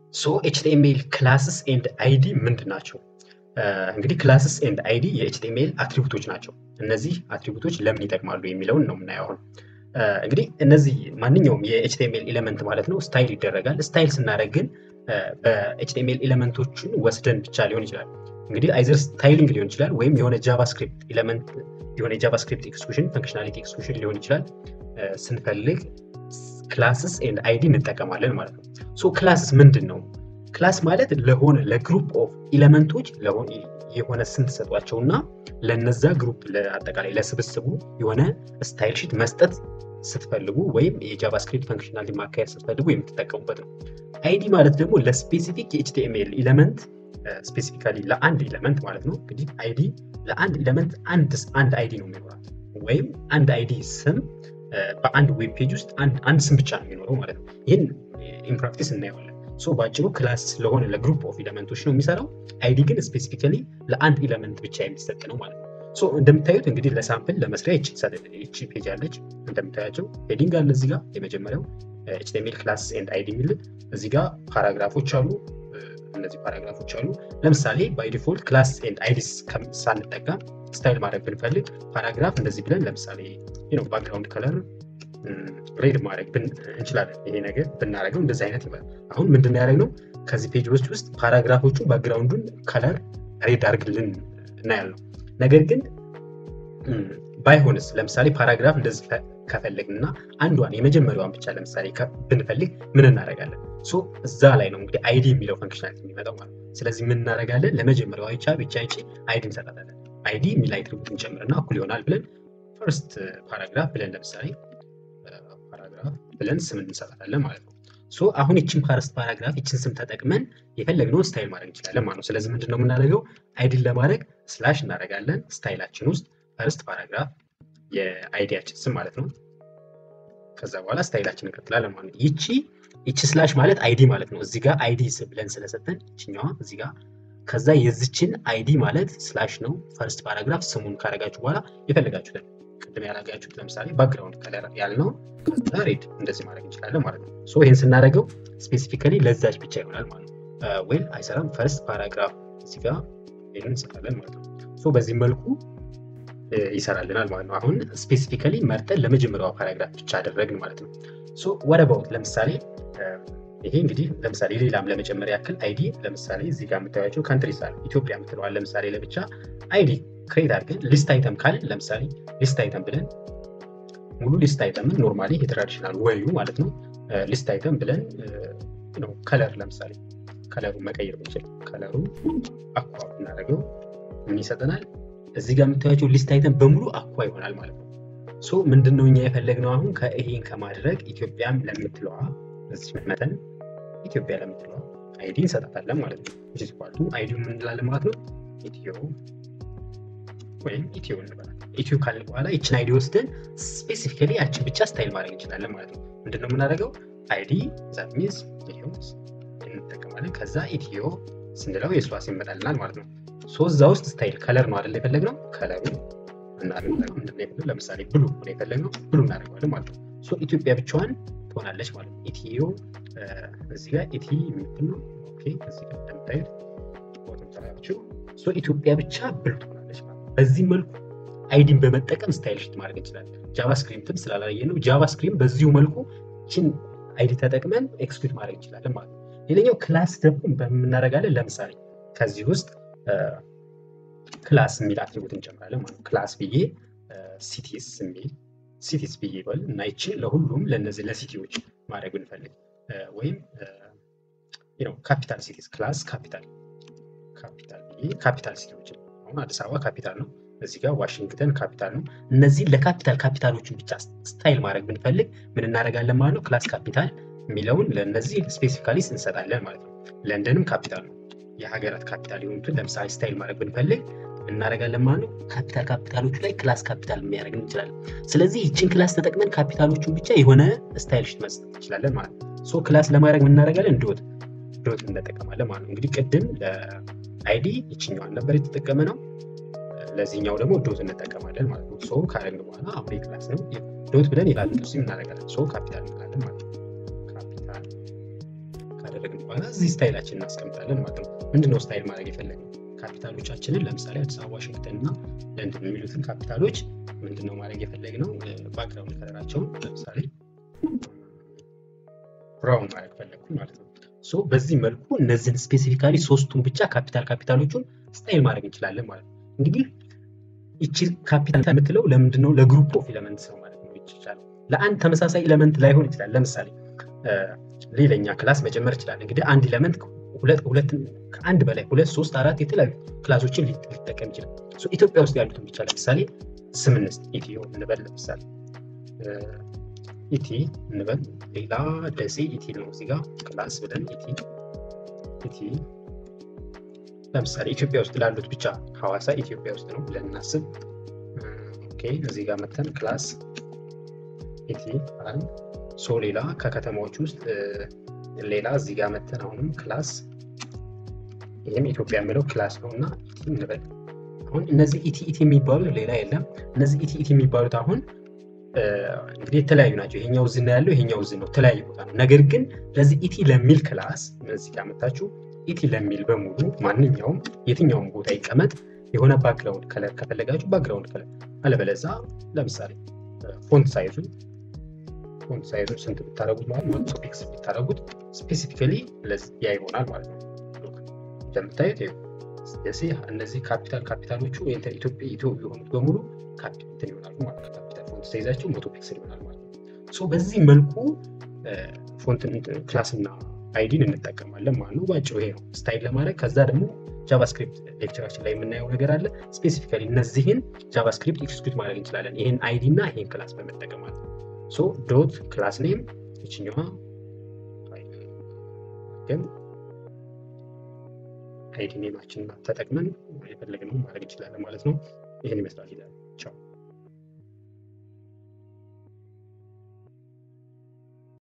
ሶ ኤችቲኤምኤል ክላስስ ኤንድ አይዲ ምንድን ናቸው? እንግዲህ ክላስስ ኤንድ አይዲ የኤችቲኤምኤል አትሪቡቶች ናቸው። እነዚህ አትሪቡቶች ለምን ይጠቅማሉ የሚለውን ነው የምናየው አሁን። እንግዲህ እነዚህ ማንኛውም የኤችቲኤምኤል ኤሌመንት ማለት ነው ስታይል ይደረጋል። ስታይል ስናደርግ ግን በኤችቲኤምኤል ኤሌመንቶችን ወስደን ብቻ ሊሆን ይችላል። እንግዲህ አይዘር ስታይሊንግ ሊሆን ይችላል ወይም የሆነ ጃቫስክሪፕት ኤሌመንት የሆነ የጃቫስክሪፕት ኤክስኩሽን ፈንክሽናሊቲ ኤክስኩሽን ሊሆን ይችላል ስንፈልግ ክላስስ ኤንድ አይዲ እንጠቀማለን ማለት ነው። ሶ ክላስስ ምንድን ነው? ክላስ ማለት ለሆነ ለግሩፕ ኦፍ ኤሌመንቶች የሆነ ስም ትሰጧቸው እና ለነዛ ግሩፕ አጠቃላይ ለስብስቡ የሆነ ስታይል ሺት መስጠት ስትፈልጉ ወይም የጃቫስክሪፕት ፈንክሽናሊቲ ማካሄድ ስትፈልጉ የምትጠቀሙበት ነው። አይዲ ማለት ደግሞ ለስፔሲፊክ የኤችቲኤምኤል ኤሌመንት ስፔሲፊካሊ ለአንድ ኤሌመንት ማለት ነው። እንግዲህ አይዲ ለአንድ ኤሌመንት አንድ አይዲ ነው የሚኖራት ወይም አንድ አይዲ ስም በአንድ ዌብ ፔጅ ውስጥ አንድ ስም ብቻ ነው የሚኖረው ማለት ነው። ይህን ኢንፕራክቲስ እናየዋለን። ሶ በአጭሩ ክላስ ለሆነ ለግሩፕ ኦፍ ኤሌመንቶች ነው የሚሰራው። አይዲ ግን ስፔሲፊካሊ ለአንድ ኤሌመንት ብቻ የሚሰጥ ነው ማለት ነው። ሶ እንደምታዩት እንግዲህ ለሳምፕል ለመስሪያ ይቺ ፔጅ አለች። እንደምታያቸው ሄዲንግ አለ እዚህ ጋር የመጀመሪያው ኤችቲኤምኤል ክላስ ኤንድ አይዲ የሚል እዚህ ጋር ፓራግራፎች አሉ። እነዚህ ፓራግራፎች አሉ። ለምሳሌ ባይ ዲፎልት ክላስ ኤንድ አይዲስ ሳንጠቀም ስታይል ማድረግ ብንፈልግ ፓራግራፍ እንደዚህ ብለን ለምሳሌ ባክግራውንድ ከለር ሬድ ማድረግ እንችላለን። ይሄ ነገር ብናደረገው እንደዚህ አይነት ይመጣል። አሁን ምንድን ነው ያደረግነው? ከዚህ ፔጆች ውስጥ ፓራግራፎቹ ባክግራውንዱን ከለር ሬድ አድርግልን እናያለው። ነገር ግን ባይሆንስ ለምሳሌ ፓራግራፍ እንደዚህ ከፈለግን እና አንዷን የመጀመሪያዋን ብቻ ለምሳሌ ብንፈልግ ምን እናደርጋለን? እዛ ላይ ነው እንግዲህ አይዲ የሚለው ፈንክሽናሊቲ የሚመጣው ማለት ነው። ስለዚህ ምን እናደርጋለን? ለመጀመሪያዋ ብቻ ብቻ ይቺ አይዲ እንሰጣታለን። አይዲ የሚል አትሪቡት እንጨምርና እኩል ይሆናል ብለን ፈርስት ፓራግራፍ ብለን ለምሳሌ ፓራግራፍ ብለን ስም እንሰጣታለን ማለት ነው። ሶ አሁን ይችን ፈርስት ፓራግራፍ ይችን ስም ተጠቅመን የፈለግነውን ስታይል ማድረግ እንችላለን ማለት ነው። ስለዚህ ምንድን ነው የምናደርገው? አይዲን ለማድረግ ስላሽ እናደርጋለን ስታይላችን ውስጥ ፈርስት ፓራግራፍ የአይዲያችን ስም ማለት ነው። ከዛ በኋላ ስታይላችን እንቀጥላለን ማለት ነው። ይቺ ይቺ ስላሽ ማለት አይዲ ማለት ነው። እዚህ ጋር አይዲ ብለን ስለሰጠን ይችኛዋ እዚህ ጋር ከዛ የዚችን አይዲ ማለት ስላሽ ነው። ፈርስት ፓራግራፍ ስሙን ካረጋችሁ በኋላ የፈለጋችሁትን ቅድም ያላጋችሁት ለምሳሌ ባክግራውንድ ከለር ያልነው ከዛ ሬድ እንደዚህ ማድረግ እንችላለን ማለት ነው። ሶ ይህን ስናደርገው ስፔሲፊካሊ ለዛች ብቻ ይሆናል ማለት ነው። ወይል አይሰራም። ፈርስት ፓራግራፍ እዚህ ጋር ይህን እንሰራለን ማለት ነው። ሶ በዚህ መልኩ ይሰራልናል ማለት ነው። አሁን ስፔሲፊካሊ መርጠን ለመጀመሪያዋ ፓራግራፍ ብቻ አደረግን ማለት ነው። ሶ ወደ ባውት ለምሳሌ ይሄ እንግዲህ ለምሳሌ ሌላም ለመጨመር ያክል አይዲ ለምሳሌ እዚህ ጋር የምታያቸው ካንትሪስ አለ ኢትዮጵያ የምትለዋል ለምሳሌ ለብቻ አይዲ ክሬት አድርገን ሊስት አይተም ካልን ለምሳሌ ሊስት አይተም ብለን ሙሉ ሊስት አይተምን ኖርማሊ የትራዲሽናል ወዩ ማለት ነው ሊስት አይተም ብለን ነው ከለር ለምሳሌ ከለሩን መቀየር ብንችል ከለሩ አኳ ብናደርገው ምን ይሰጠናል? እዚህ ጋር የምታያቸው ሊስት አይተም በሙሉ አኳ ይሆናል ማለት ነው። ሶ ምንድን ነው እኛ የፈለግነው አሁን ከይሄን ከማድረግ ኢትዮጵያም ለምትለዋ እዚህ መጠን ኢትዮጵያ ለምትለዋ አይዲ እንሰጣታለን ማለት ነው። ኳልቱ አይዲ ምን እንላለን ማለት ነው ኢትዮ ወይም ኢትዮ እንበላለን። ኢትዮ ካልን በኋላ ይችን አይዲ ወስደን ስፔሲፊካሊ ያችን ብቻ ስታይል ማድረግ እንችላለን ማለት ነው። ምንድን ነው የምናደርገው አይዲ ዛት ሚንስ ኢትዮ እንጠቀማለን። ከዛ ኢትዮ ስንለው የእሷ ይመጣልናል ማለት ነው። ሶ እዛ ውስጥ ስታይል ከለር ነው አይደል የፈለግነው ከለሩ እናደርጋለን። ምንድን ነው የፈለግነው ለምሳሌ ብሉ ነው የፈለግነው ብሉ እናደርገዋለን ማለት ነው። ሶ ኢትዮጵያ ብቻዋን ትሆናለች ማለት ነው። ኢትዮ እዚህ ጋር ኢቲ የምትል ነው። ኦኬ እዚህ ጋር እንደምታዩት ቦቶም ተላችሁ ሶ ኢትዮጵያ ብቻ ብሉ ትሆናለች ማለት ነው። በዚህ መልኩ አይዲን በመጠቀም ስታይል ሽት ማድረግ እንችላለን። ጃቫስክሪፕትም ስላላየ ነው ጃቫስክሪፕት በዚሁ መልኩ ችን አይዲ ተጠቅመን ኤክስኪዩት ማድረግ እንችላለን ማለት ነው። ሌላኛው ክላስ ደግሞ በምናደርጋለን ለምሳሌ ከዚህ ውስጥ ክላስ የሚል አትሪቡት እንጨምራለን ማለት ነው። ክላስ ብዬ ሲቲስ የሚል ሲቲስ ብዬ ይበል እና ይችን ለሁሉም ለነዚህ ለሲቲዎች ማድረግ ብንፈልግ ወይም ካፒታል ሲቲስ ክላስ ካፒታል ካፒታል ብዬ ካፒታል ሲቲዎች አሁን አዲስ አበባ ካፒታል ነው። እዚህ ጋር ዋሽንግተን ካፒታል ነው። እነዚህን ለካፒታል ካፒታሎችን ብቻ ስታይል ማድረግ ብንፈልግ ምን እናደርጋለን ማለት ነው። ክላስ ካፒታል የሚለውን ለእነዚህ ስፔሲፊካሊ እንሰጣለን ማለት ነው። ለንደንም ካፒታል ነው። የሀገራት ካፒታል የሆኑትን ለምሳሌ ስታይል ማድረግ ብንፈልግ እናደርጋለን ማለት ነው። ካፒታል ካፒታሎቹ ላይ ክላስ ካፒታል የሚያደርግ እንችላለን። ስለዚህ ይችን ክላስ ተጠቅመን ካፒታሎቹን ብቻ የሆነ ስታይል ሽት መስጠት እንችላለን ማለት ነው። ሶ ክላስ ለማድረግ እናደርጋለን ዶት ዶት እንጠቀማለን ማለት ነው። እንግዲህ ቅድም ለአይዲ ይችኛዋን ነበር የተጠቀመ ነው። ለዚህኛው ደግሞ ዶት እንጠቀማለን ማለት ነው። ሶ ካረግን በኋላ አሁን ክላስ ነው ዶት ብለን ይላል ስ እናደርጋለን። ሶ ካፒታል እንላለን ማለት ነው። ካፒታል ካደረግን በኋላ እዚህ ስታይላችን እናስቀምጣለን ማለት ነው። ምንድነው ስታይል ማድረግ የፈለግነው? ካፒታሎቻችንን ለምሳሌ አዲስ አበባ፣ ዋሽንግተን እና ለንደን የሚሉትን ካፒታሎች ምንድነው ማድረግ የፈለግነው? ባክግራውንድ ከለራቸውን ለምሳሌ ብራውን ማድረግ ፈለግኩ ማለት ነው። ሶ በዚህ መልኩ እነዚህን ስፔሲፊካሊ ሶስቱን ብቻ ካፒታል ካፒታሎቹን ስታይል ማድረግ እንችላለን ማለት ነው። እንግዲህ ይቺ ካፒታል የምትለው ለምንድነው? ለግሩፕ ኦፍ ኤለመንትስ ነው ማለት ነው ይቻላል። ለአንድ ተመሳሳይ ኤለመንት ላይሆን ይችላል። ለምሳሌ ሌላኛ ክላስ መጨመር ይችላል። እንግዲህ አንድ ኤለመንት ሁለት ከአንድ በላይ ሁለት ሶስት አራት የተለያዩ ክላሶችን ሊጠቀም ይችላል። ኢትዮጵያ ውስጥ ያሉትን ብቻ ለምሳሌ ስም እንስጥ ኢትዮ እንበል ለምሳሌ ኢቲ እንበል ሌላ ደሴ ኢቲ ነው እዚጋ ክላስ ብለን ኢቲ ኢቲ ለምሳሌ ኢትዮጵያ ውስጥ ላሉት ብቻ ሐዋሳ ኢትዮጵያ ውስጥ ነው ብለን እናስብ። ኦኬ እዚህ ጋር መተን ክላስ ኢቲ አል ሶ ሌላ ከከተማዎች ውስጥ ሌላ እዚህ ጋር መተን አሁንም ክላስ ይህም ኢትዮጵያ የሚለው ክላስ ነው እና ኢቲ እንበል። አሁን እነዚህ ኢቲ ኢቲ የሚባሉት ሌላ የለም። እነዚህ ኢቲ ኢቲ የሚባሉት አሁን እንግዲህ የተለያዩ ናቸው። ይሄኛው እዚህ ነው ያለው፣ ይሄኛው እዚህ ነው፣ ተለያየ ቦታ ነው። ነገር ግን ለዚህ ኢቲ ለሚል ክላስ እዚህ ጋር መታችሁ ኢቲ ለሚል በሙሉ ማንኛውም የትኛውም ቦታ ይቀመጥ የሆነ ባክግራውንድ ከለር ከፈለጋችሁ ባክግራውንድ ከለር፣ አለበለዛ ለምሳሌ ፎንት ሳይዙ ፎንት ሳይዙ ስንት ብታደረጉት ማለት መቶ ፒክስ ብታደረጉት ስፔሲፊካሊ ያ ይሆናል ማለት ነው። እንደምታዩት ደሴ እነዚህ ካፒታል ካፒታሎቹ ኢትዮጵያ ኢትዮ የሆኑት በሙሉ ካፒታል ይሆናሉ ማለት ነው። ካፒታል ፎንት ሳይዛቸው መቶ ፒክስል ይሆናል ማለት ነው። ሶ በዚህ መልኩ ፎንትን ክላስና አይዲን እንጠቀማለን ማለት ነው። ባጭሩ ይሄ ነው ስታይል ለማድረግ ከዛ ደግሞ ጃቫስክሪፕት ሌክቸራችን ላይ የምናየው ነገር አለ። ስፔሲፊካሊ እነዚህን ጃቫስክሪፕት ኤክስኪዩት ማድረግ እንችላለን። ይህን አይዲ እና ይህን ክላስ በመጠቀም ማለት ነው። ሶ ዶት ክላስ ኔም ይችኛዋ ግን አይዲ ኔማችንን ተጠቅመን የፈለግነው ማድረግ እንችላለን ማለት ነው። ይህን ይመስላል። ቻው